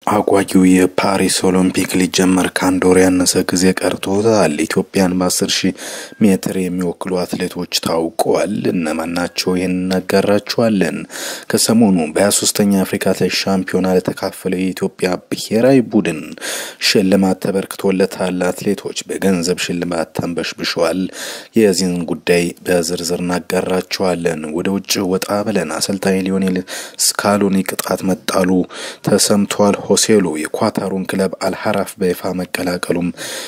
አጓጊው የፓሪስ ኦሎምፒክ ሊጀመር ከአንድ ወር ያነሰ ጊዜ ቀርቶታል። ኢትዮጵያን በአስር ሺህ ሜትር የሚወክሉ አትሌቶች ታውቀዋል። እነማን ናቸው? ይህን እናጋራችኋለን። ከሰሞኑ በ23ኛ አፍሪካ አትሌቲክስ ሻምፒዮና ለተካፈለው የኢትዮጵያ ብሔራዊ ቡድን ሽልማት ተበርክቶለታል። አትሌቶች በገንዘብ ሽልማት ተንበሽብሸዋል። የዚህን ጉዳይ በዝርዝር እናጋራችኋለን። ወደ ውጭ ወጣ ብለን አሰልጣኝ ሊዮኔል ስካሎኒ ቅጣት መጣሉ ተሰምቷል። ሆሴሉ የኳታሩን ክለብ አልሐራፍ በይፋ መቀላቀሉም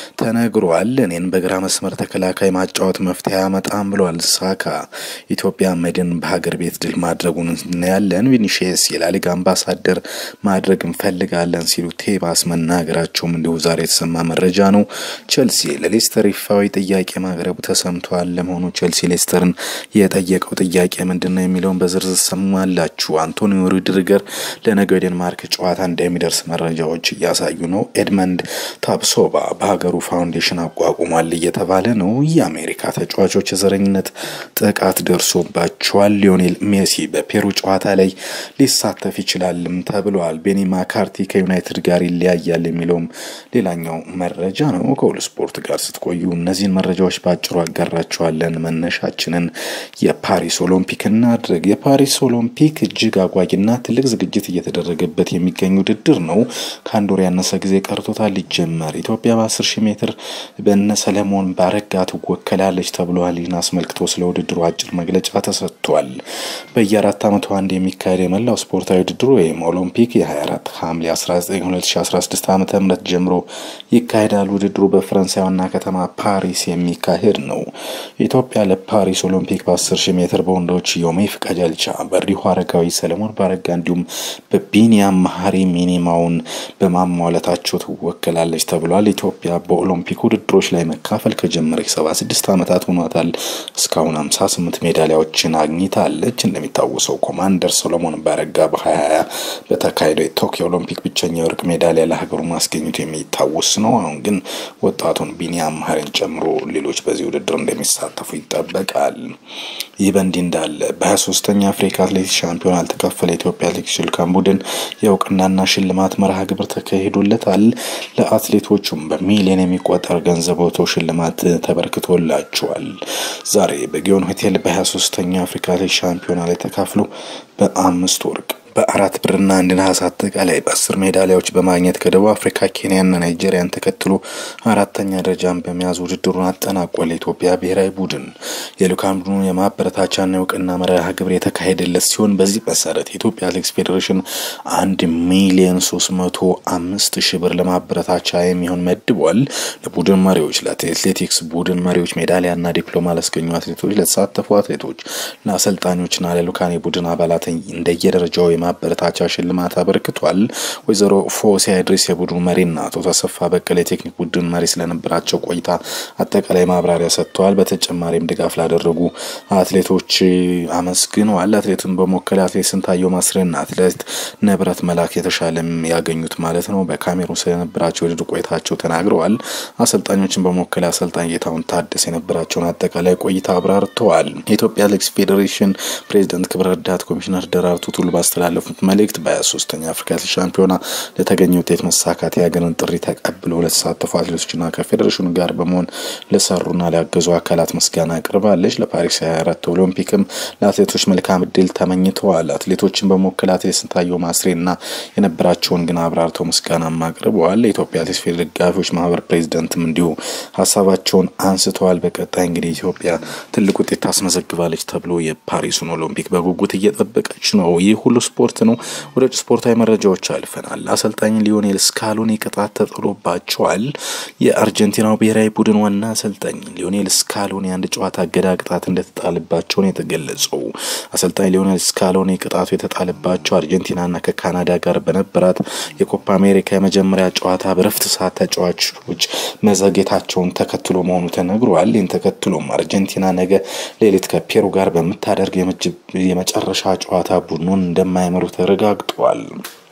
ተነግሯል። እኔን በግራ መስመር ተከላካይ ማጫወት መፍትሄ አያመጣም ብሏል ሳካ። ኢትዮጵያ መድን በሀገር ቤት ድል ማድረጉን እናያለን። ቪኒሺየስ የላሊጋ አምባሳደር ማድረግ እንፈልጋለን ሲሉ ቴባስ መናገራቸውም እንዲሁ ዛሬ የተሰማ መረጃ ነው። ቼልሲ ለሌስተር ይፋዊ ጥያቄ ማቅረቡ ተሰምቷል። ለመሆኑ ቼልሲ ሌስተርን የጠየቀው ጥያቄ ምንድን ነው የሚለውን በዝርዝር ሰማላችሁ። አንቶኒዮ ሩዲገር ለነገው የዴንማርክ ጨዋታ እንደሚደርስ መረጃዎች እያሳዩ ነው። ኤድመንድ ታፕሶባ በሀገሩ ፋውንዴሽን አቋቁሟል እየተባለ ነው። የአሜሪካ ተጫዋቾች የዘረኝነት ጥቃት ደርሶባቸዋል። ሊዮኔል ሜሲ በፔሩ ጨዋታ ላይ ሊሳተፍ ይችላልም ተብሏል። ቤኒ ማካርቲ ከዩናይትድ ጋር ይለያያል የሚለውም ሌላኛው መረጃ ነው። ከሁሉ ስፖርት ጋር ስትቆዩ እነዚህን መረጃዎች በአጭሩ አጋራቸዋለን። መነሻችንን የፓሪስ ኦሎምፒክ እናድርግ። የፓሪስ ኦሎምፒክ እጅግ አጓጊና ትልቅ ዝግጅት እየተደረገበት የሚገኝ ውድድር ነው። ከአንድ ወር ያነሰ ጊዜ ቀርቶታል ሊጀመር። ኢትዮጵያ በ10 ሺህ ሜትር በነ ሰለሞን ባረጋ ትወከላለች ተብሏል። ይህን አስመልክቶ ስለ ውድድሩ አጭር መግለጫ ተሰጥቷል። በየአራት ዓመቱ አንድ የሚካሄድ የመላው ስፖርታዊ ውድድሩ ወይም ኦሎምፒክ የ24 ሐምሌ 19 2016 ዓ ም ጀምሮ ይካሄዳል። ውድድሩ በፈረንሳይ ዋና ከተማ ፓሪስ የሚካሄድ ነው። ኢትዮጵያ ለፓሪስ ኦሎምፒክ በ10 ሺህ ሜትር በወንዶች ዮሜፍ ቀጀልቻ፣ በሪሁ አረጋዊ፣ ሰለሞን ባረጋ እንዲሁም በቢኒያም መሀሪ ሚኒማውን በማሟለታቸው ትወከላለች ተብሏል። ኢትዮጵያ በኦሎምፒክ ውድድሮች ላይ መካፈል ከጀመረች 76 ዓመታት ሆኗታል። እስካሁን 58 ሜዳሊያዎችን አግኝታለች። እንደሚታወሰው ኮማንደር ሰሎሞን ባረጋ በ2020 በተካሄደው የቶኪዮ ኦሎምፒክ ብቸኛ የወርቅ ሜዳሊያ ለሀገሩ ማስገኘቱ የሚታወስ ነው። አሁን ግን ወጣቱን ቢኒያም መሀሪን ጨምሮ ሌሎች በዚህ ውድድር እንደሚሳተፉ ይጠበቃል። ይህ በእንዲህ እንዳለ በ23ኛ አፍሪካ አትሌቲክስ ሻምፒዮና ያልተካፈለ የኢትዮጵያ አትሌቲክስ ልዑካን ቡድን የእውቅናና ሽልማት መርሃ ግብር ተካሂዶለታል። ለአትሌቶቹም በሚሊዮን የሚቆጠር ገንዘብ ወጥቶ ሽልማት ተበርክቶላቸዋል። ዛሬ በጊዮን ሆቴል በ23ኛ አፍሪካ አትሌቲክስ ሻምፒዮና ላይ ተካፍሎ በአምስት ወርቅ በአራት ብርና አንድ ነሐስ አጠቃላይ በአስር ሜዳሊያዎች በማግኘት ከደቡብ አፍሪካ፣ ኬንያና ናይጄሪያን ተከትሎ አራተኛ ደረጃን በመያዝ ውድድሩን አጠናቋል። የኢትዮጵያ ብሔራዊ ቡድን የልዑካን ቡድኑ የማበረታቻና የእውቅና መርሃ ግብር የተካሄደለት ሲሆን በዚህ መሰረት የኢትዮጵያ አትሌቲክስ ፌዴሬሽን አንድ ሚሊዮን ሶስት መቶ አምስት ሺህ ብር ለማበረታቻ የሚሆን መድቧል። ለቡድን መሪዎች፣ ለአትሌቲክስ ቡድን መሪዎች ሜዳሊያና ዲፕሎማ ላስገኙ አትሌቶች፣ ለተሳተፉ አትሌቶች፣ ለአሰልጣኞችና ለልዑካን የቡድን አባላት እንደየደረጃው የማበረታቻ ሽልማት አበርክቷል። ወይዘሮ ፎሲያ ኢድሪስ የቡድኑ መሪና አቶ ተሰፋ በቀለ የቴክኒክ ቡድን መሪ ስለነበራቸው ቆይታ አጠቃላይ ማብራሪያ ሰጥተዋል። በተጨማሪም ድጋፍ ላደረጉ አትሌቶች አመስግነዋል። አትሌቱን በመወከል አትሌት ስንታየው ማስሬና አትሌት ንብረት መላክ የተሻለም ያገኙት ማለት ነው በካሜሩን ስለነበራቸው የውድድር ቆይታቸው ተናግረዋል። አሰልጣኞችን በመወከል አሰልጣኝ ጌታሁን ታደሰ የነበራቸውን አጠቃላይ ቆይታ አብራርተዋል። የኢትዮጵያ አትሌቲክስ ፌዴሬሽን ፕሬዚደንት ክብረ ረዳት ኮሚሽነር ደራርቱ ቱሉ ባስተላለፉት መልእክት በ23ኛ አፍሪካ አትሌቲክስ ሻምፒዮና ለተገኘ ውጤት መሳካት የሀገርን ጥሪ ተቀብለው ለተሳተፉ አትሌቶችና ከፌዴሬሽኑ ጋር በመሆን ለሰሩና ሊያገዙ አካላት ምስጋና አቅርባለች። ለፓሪስ 24 ኦሎምፒክም ለአትሌቶች መልካም እድል ተመኝተዋል። አትሌቶችን በመወከል አትሌት ስንታየው ማስሬና የነበራቸውን ግን አብራርተው ምስጋናም አቅርበዋል። የኢትዮጵያ አትሌቲክስ ፌዴሬሽን ደጋፊዎች ማህበር ፕሬዚደንትም እንዲሁ ሀሳባቸውን አንስተዋል። በቀጣይ እንግዲህ ኢትዮጵያ ትልቅ ውጤት ታስመዘግባለች ተብሎ የፓሪሱን ኦሎምፒክ በጉጉት እየጠበቀች ነው። ይህ ሁሉ ስፖርት ነው። ወደ ውጭ ስፖርታዊ መረጃዎች አልፈናል። አሰልጣኝ ሊዮኔል ስካሎኒ ቅጣት ተጥሎባቸዋል። የአርጀንቲናው ብሔራዊ ቡድን ዋና አሰልጣኝ ሊዮኔል ስካሎኒ አንድ ጨዋታ እገዳ ቅጣት እንደተጣለባቸው ነው የተገለጸው። አሰልጣኝ ሊዮኔል ስካሎኒ ቅጣቱ የተጣለባቸው አርጀንቲናና ከካናዳ ጋር በነበራት የኮፓ አሜሪካ የመጀመሪያ ጨዋታ በረፍት ሰዓት ተጫዋቾች መዘግየታቸውን ተከትሎ መሆኑ ተነግሯል። ይህን ተከትሎም አርጀንቲና ነገ ሌሊት ከፔሩ ጋር በምታደርግ የመጨረሻ ጨዋታ ቡድኑን እንደማይመሩ ተረጋግጧል።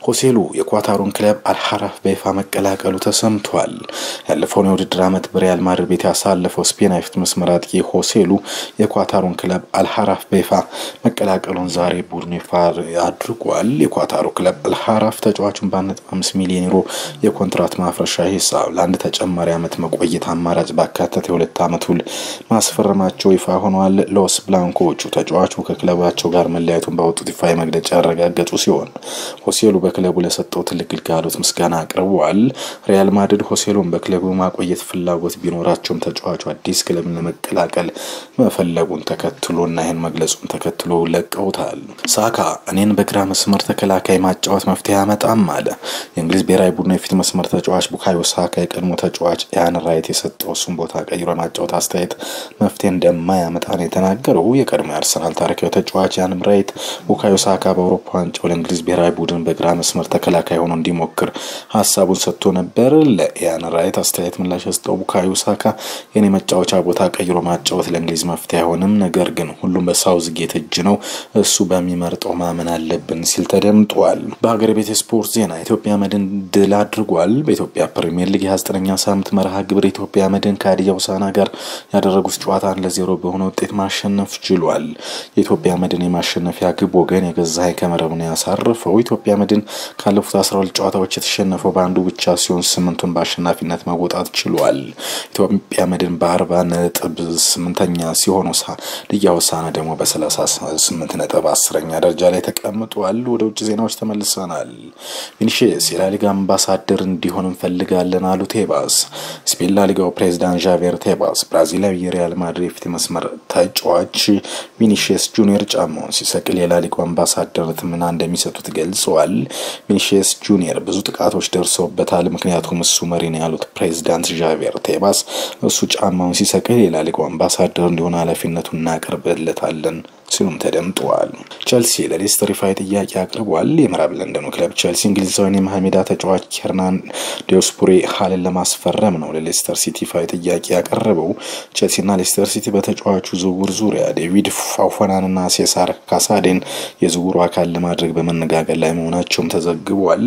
ሆሴሉ የኳታሩን ክለብ አልሐራፍ በይፋ መቀላቀሉ ተሰምቷል። ያለፈውን የውድድር ዓመት በሪያል ማድሪድ ቤት ያሳለፈው ስፔናዊ የፊት መስመር አጥቂ ሆሴሉ የኳታሩን ክለብ አልሐራፍ በይፋ መቀላቀሉን ዛሬ ቡድኑ ይፋ አድርጓል። የኳታሩ ክለብ አልሐራፍ ተጫዋቹን በ1.5 ሚሊዮን ዩሮ የኮንትራት ማፍረሻ ሂሳብ ለአንድ ተጨማሪ ዓመት መቆየት አማራጭ ባካተተ የሁለት ዓመት ውል ማስፈረማቸው ይፋ ሆኗል። ሎስ ብላንኮቹ ተጫዋቹ ከክለባቸው ጋር መለያየቱን ባወጡት ይፋ መግለጫ ያረጋገጡ ሲሆን ሆሴሉ በክለቡ ለሰጠው ትልቅ ግልጋሎት ምስጋና አቅርበዋል። ሪያል ማድሪድ ሆሴሉን በክለቡ ማቆየት ፍላጎት ቢኖራቸውም ተጫዋቹ አዲስ ክለብን ለመቀላቀል መፈለጉን ተከትሎና ይህን መግለጹን ተከትሎ ለቀውታል። ሳካ እኔን በግራ መስመር ተከላካይ ማጫወት መፍትሄ አያመጣም አለ። የእንግሊዝ ብሔራዊ ቡድን የፊት መስመር ተጫዋች ቡካዮ ሳካ የቀድሞ ተጫዋች ያን ራይት የሰጠው እሱን ቦታ ቀይሮ የማጫወት አስተያየት መፍትሄ እንደማያመጣ ነው የተናገረው። የቀድሞ የአርሰናል ታሪካዊ ተጫዋች ያን ራይት ቡካዮ ሳካ በአውሮፓ ዋንጫው ለእንግሊዝ ብሔራዊ ቡድን በግራ መስመር ተከላካይ ሆኖ እንዲሞክር ሀሳቡን ሰጥቶ ነበር። ለኢያን ራይት አስተያየት ምላሽ የሰጠው ቡካዮ ሳካ የኔ መጫወቻ ቦታ ቀይሮ ማጫወት ለእንግሊዝ መፍትሄ አይሆንም፣ ነገር ግን ሁሉም በሳውዝ ጌት እጅ ነው፣ እሱ በሚመርጠው ማመን አለብን ሲል ተደምጧል። በሀገር ቤት የስፖርት ዜና ኢትዮጵያ መድን ድል አድርጓል። በኢትዮጵያ ፕሪምየር ሊግ የ29ኛ ሳምንት መርሃ ግብር ኢትዮጵያ መድን ከሀዲያ ሆሳዕና ጋር ያደረጉት ጨዋታ አንድ ለዜሮ በሆነ ውጤት ማሸነፍ ችሏል። የኢትዮጵያ መድን የማሸነፊያ ግብ ወገን የገዛኸኝ ከመረብ ነው ያሳረፈው። ኢትዮጵያ መድን ካለፉት 12 ጨዋታዎች የተሸነፈው በአንዱ ብቻ ሲሆን ስምንቱን በአሸናፊነት መወጣት ችሏል። ኢትዮጵያ መድን በአርባ ነጥብ ስምንተኛ ሲሆን ሀዲያ ሆሳዕና ደግሞ በሰላሳ ስምንት ነጥብ አስረኛ ደረጃ ላይ ተቀምጧል። ወደ ውጭ ዜናዎች ተመልሰናል። ቪኒሺየስ የላሊጋ አምባሳደር እንዲሆን እንፈልጋለን አሉ ቴባስ። ስፔን ላሊጋው ፕሬዚዳንት ዣቬር ቴባስ ብራዚላዊ የሪያል ማድሪድ የፊት መስመር ተጫዋች ቪኒሺየስ ጁኒየር ጫማውን ሲሰቅል የላሊጋው አምባሳደርነት ምና እንደሚሰጡት ገልጸዋል። ቪኒሺየስ ጁኒየር ብዙ ጥቃቶች ደርሰውበታል፣ ምክንያቱም እሱ መሪ ነው ያሉት ፕሬዚዳንት ዣቬር ቴባስ እሱ ጫማውን ሲሰቅል የላሊጋው አምባሳደር እንዲሆን ኃላፊነቱን እናቀርብለታለን ሲሉም ተደምጠዋል። ቸልሲ ለሌስተር ይፋዊ ጥያቄ አቅርቧል። የምዕራብ ለንደኑ ክለብ ቸልሲ እንግሊዛዊን የመሀል ሜዳ ተጫዋች ኬርናን ዲዮስፑሬ ሀልን ለማስፈረም ነው ለሌስተር ሲቲ ይፋዊ ጥያቄ ያቀረበው። ቸልሲና ሌስተር ሲቲ በተጫዋቹ ዝውውር ዙሪያ ዴቪድ ፋፎናንና ሴሳር ካሳዴን የዝውውሩ አካል ለማድረግ በመነጋገር ላይ መሆናቸውም ተዘግቧል።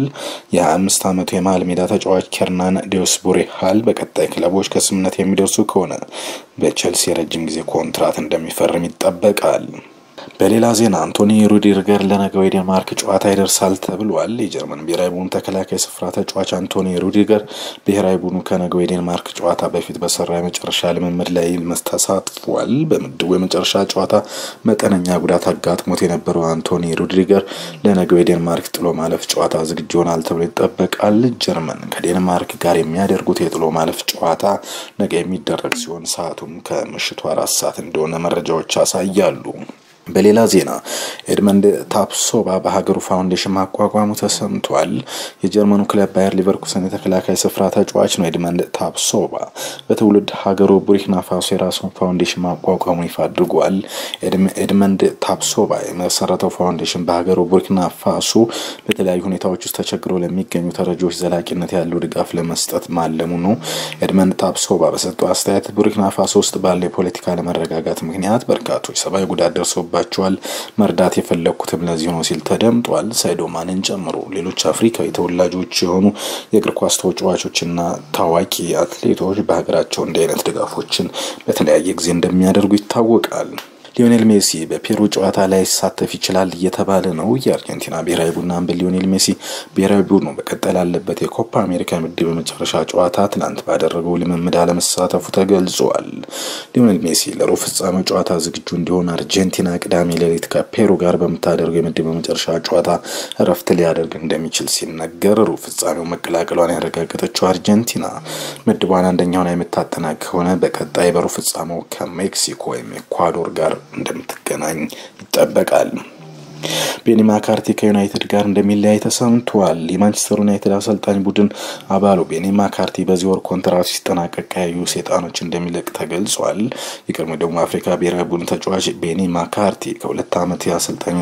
የ25 ዓመቱ የመሀል ሜዳ ተጫዋች ኬርናን ዲዮስቡሬ ሀል በቀጣይ ክለቦች ከስምምነት የሚደርሱ ከሆነ በቸልሲ የረጅም ጊዜ ኮንትራት እንደሚፈርም ይጠበቃል። በሌላ ዜና አንቶኒ ሩዲገር ለነገው የዴንማርክ ጨዋታ ይደርሳል ተብሏል። የጀርመን ብሔራዊ ቡድን ተከላካይ ስፍራ ተጫዋች አንቶኒ ሩዲገር ብሔራዊ ቡድኑ ከነገው የዴንማርክ ጨዋታ በፊት በሰራ የመጨረሻ ልምምድ ላይ ተሳትፏል። በምድቡ የመጨረሻ ጨዋታ መጠነኛ ጉዳት አጋጥሞት የነበረው አንቶኒ ሩዲገር ለነገው የዴንማርክ ጥሎ ማለፍ ጨዋታ ዝግጁ ይሆናል ተብሎ ይጠበቃል። ጀርመን ከዴንማርክ ጋር የሚያደርጉት የጥሎ ማለፍ ጨዋታ ነገ የሚደረግ ሲሆን ሰዓቱም ከምሽቱ አራት ሰዓት እንደሆነ መረጃዎች ያሳያሉ። በሌላ ዜና ኤድመንድ ታፕሶባ በሀገሩ ፋውንዴሽን ማቋቋሙ ተሰምቷል። የጀርመኑ ክለብ ባየር ሊቨርኩሰን የተከላካይ ስፍራ ተጫዋች ነው። ኤድመንድ ታፕሶባ በትውልድ ሀገሩ ቡርኪና ፋሶ የራሱን ፋውንዴሽን ማቋቋሙ ይፋ አድርጓል። ኤድመንድ ታፕሶባ የመሰረተው ፋውንዴሽን በሀገሩ ቡርኪና ፋሶ በተለያዩ ሁኔታዎች ውስጥ ተቸግረው ለሚገኙ ተረጂዎች ዘላቂነት ያለው ድጋፍ ለመስጠት ማለሙ ነው። ኤድመንድ ታፕሶባ በሰጠው አስተያየት ቡርኪና ፋሶ ውስጥ ባለው የፖለቲካ አለመረጋጋት ምክንያት በርካቶች ሰብአዊ ጉዳት ደርሰው ባቸዋል መርዳት የፈለግኩትም ለዚህ ነው ሲል ተደምጧል። ሳይዶማንን ጨምሮ ሌሎች አፍሪካዊ ተወላጆች የሆኑ የእግር ኳስ ተጫዋቾችና ታዋቂ አትሌቶች በሀገራቸው እንዲህ አይነት ድጋፎችን በተለያየ ጊዜ እንደሚያደርጉ ይታወቃል። ሊዮኔል ሜሲ በፔሩ ጨዋታ ላይ ይሳተፍ ይችላል እየተባለ ነው። የአርጀንቲና ብሔራዊ ቡድን አምበል ሊዮኔል ሜሲ ብሔራዊ ቡድኑ በቀጠል ያለበት የኮፓ አሜሪካ ምድብ የመጨረሻ ጨዋታ ትናንት ባደረገው ልምምድ አለመሳተፉ ተገልጿል። ሊዮኔል ሜሲ ለሩብ ፍጻሜው ጨዋታ ዝግጁ እንዲሆን አርጀንቲና ቅዳሜ ሌሊት ከፔሩ ጋር በምታደርገው የምድብ የመጨረሻ ጨዋታ እረፍት ሊያደርግ እንደሚችል ሲነገር ሩብ ፍጻሜው መቀላቀሏን ያረጋገጠችው አርጀንቲና ምድቧን አንደኛውን የምታጠናቅ ከሆነ በቀጣይ በሩብ ፍጻሜው ከሜክሲኮ ወይም ኤኳዶር ጋር እንደምትገናኝ ይጠበቃል። ቤኒ ማካርቲ ከዩናይትድ ጋር እንደሚለያይ ተሰምቷል። የማንቸስተር ዩናይትድ አሰልጣኝ ቡድን አባሉ ቤኒ ማካርቲ በዚህ ወር ኮንትራቱ ሲጠናቀቅ ቀያዩ ሴጣኖች እንደሚለቅ ተገልጿል። የቀድሞ ደቡብ አፍሪካ ብሔራዊ ቡድን ተጫዋች ቤኒ ማካርቲ ከሁለት ዓመት የአሰልጣኝ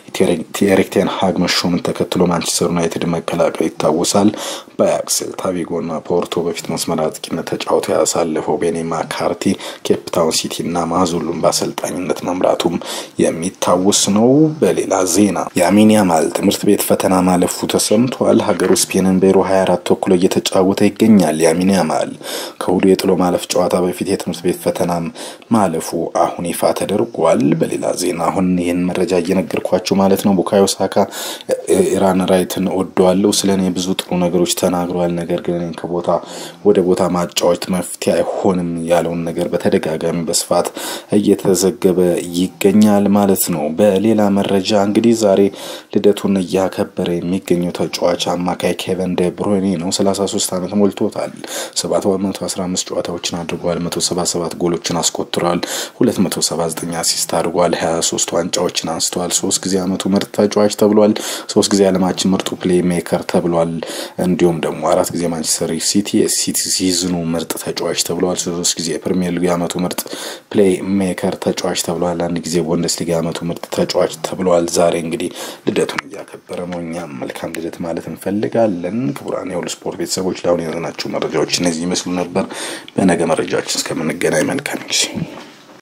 ኤሪክ ቴን ሃግ መሾምን ተከትሎ ማንቸስተር ዩናይትድ መቀላቀል ይታወሳል። በአያክስ ሴልታ ቪጎና ፖርቶ በፊት መስመር አጥቂነት ተጫውቶ ያሳለፈው ቤኒ ማካርቲ ኬፕታውን ሲቲ እና ማዙሉን በአሰልጣኝነት መምራቱም የሚታወስ ነው። በሌላ በሌላ ዜና የአሚን ያማል ትምህርት ቤት ፈተና ማለፉ ተሰምቷል። ሀገሩ ስፔንን በዩሮ 24 ተኩሎ እየተጫወተ ይገኛል። የአሚን ያማል ከእሁዱ የጥሎ ማለፍ ጨዋታ በፊት የትምህርት ቤት ፈተና ማለፉ አሁን ይፋ ተደርጓል። በሌላ ዜና አሁን ይህን መረጃ እየነገርኳችሁ ማለት ነው። ቡካዮ ሳካ ኢራን ራይትን ወደዋለሁ፣ ስለ እኔ ብዙ ጥሩ ነገሮች ተናግረዋል። ነገር ግን እኔን ከቦታ ወደ ቦታ ማጫወት መፍትሄ አይሆንም ያለውን ነገር በተደጋጋሚ በስፋት እየተዘገበ ይገኛል ማለት ነው። በሌላ መረጃ እንግዲህ ዛሬ ልደቱን እያከበረ የሚገኘው ተጫዋች አማካይ ኬቨን ደ ብሮይኔ ነው። 33 ዓመት ሞልቶታል። 715 ጨዋታዎችን አድርጓል። 177 ጎሎችን አስቆጥሯል። 279 አሲስት አድርጓል። 23 ዋንጫዎችን አንስተዋል። ሶስት ጊዜ ዓመቱ ምርጥ ተጫዋች ተብሏል። ሶስት ጊዜ ዓለማችን ምርጡ ፕሌይ ሜከር ተብሏል። እንዲሁም ደግሞ አራት ጊዜ ማንቸስተር ሲቲ ሲቲ ሲዝኑ ምርጥ ተጫዋች ተብሏል። ሶስት ጊዜ የፕሪሚየር ሊግ ዓመቱ ምርጥ ፕሌይ ሜከር ተጫዋች ተብሏል። አንድ ጊዜ ቡንደስሊጋ ዓመቱ ምርጥ ተጫዋች ተብሏል። ዛሬ እንግዲህ ልደቱን እያከበረ ነው። እኛም መልካም ልደት ማለት እንፈልጋለን። ክቡራን የሁሉ ስፖርት ቤተሰቦች ለአሁን የያዝናቸው መረጃዎች እነዚህ ይመስሉ ነበር። በነገ መረጃችን እስከምንገናኝ መልካም ጊዜ